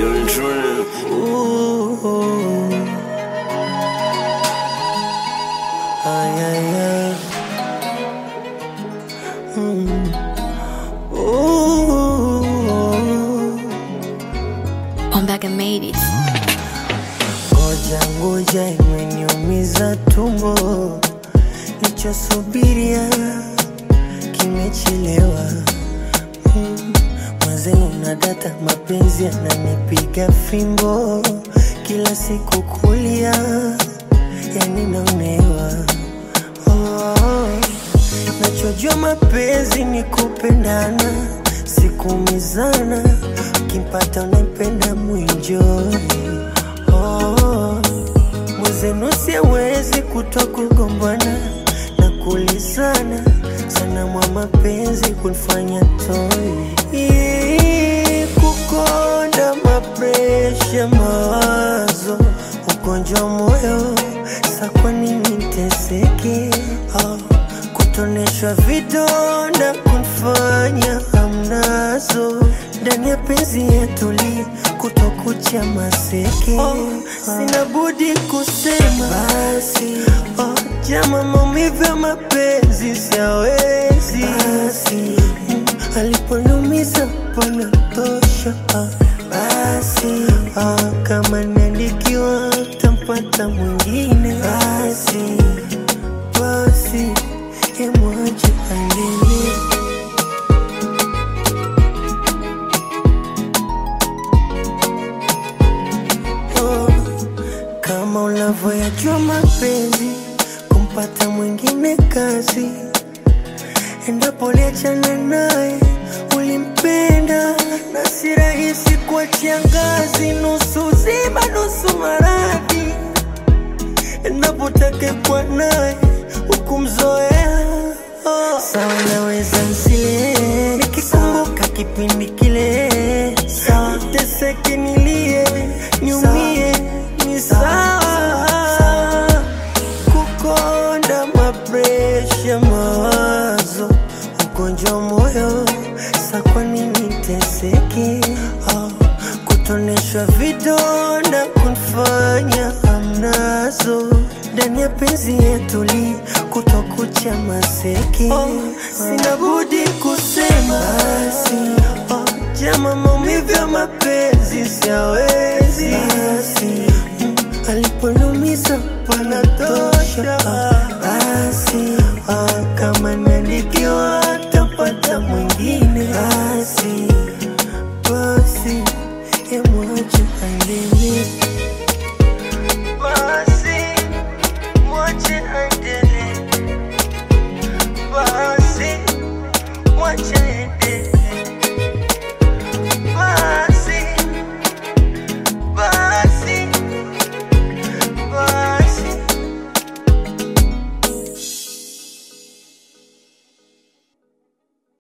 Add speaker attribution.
Speaker 1: Young Trin.
Speaker 2: Ooh. Ay, ay, ay. Mm. Ooh.
Speaker 3: I'm back and made it.
Speaker 2: Ngoja ngoja, imeniumiza tumbo, nichosubiria kimechelewa. Mm, Mwenzenu na data, mapenzi yananipiga fimbo, kila siku kulia, yani naonewa. Oh, nachojua mapenzi ni kupendana, sikumizana, ukimpata unaipenda mwinjoi Oh, mwenzenu siwezi kutoa kugombana na kulizana sana mwa mapenzi kunifanya toi Ii, kukonda mapresha mawazo ugonjwa wa moyo sa kwa nini teseke oh, kutoneshwa vidonda kunifanya hamnazo ndani ya penzi yetuli kutokucha maseke oh, sina budi kusema basi oh, jama maumivu ya mapenzi siawezi basi mm, aliponumiza panatosha ah, basi ah, kama niandikiwa tampata mwingine basi basi emwache aendelee oh, kama unavyoyajua mapenzi, kumpata mwingine kazi. Endapo liachana naye ulimpenda, na si rahisi kuachia ngazi, nusu zima nusu maradhi. Endapo takekwa naye ukumzoea oh. Sawa, naweza nsile nikikumbuka kipindi kile, sawa teseke nilie niumie, ni sawa kukonda mapresha mawazo ugonjwa wa moyo sa kwa nini teseke oh, kutoneshwa vidonda kunifanya hamnazo ndani ya penzi yetuli kutokucha maseke oh, sina budi kusema basi oh, jama maumivu ya mapenzi siawe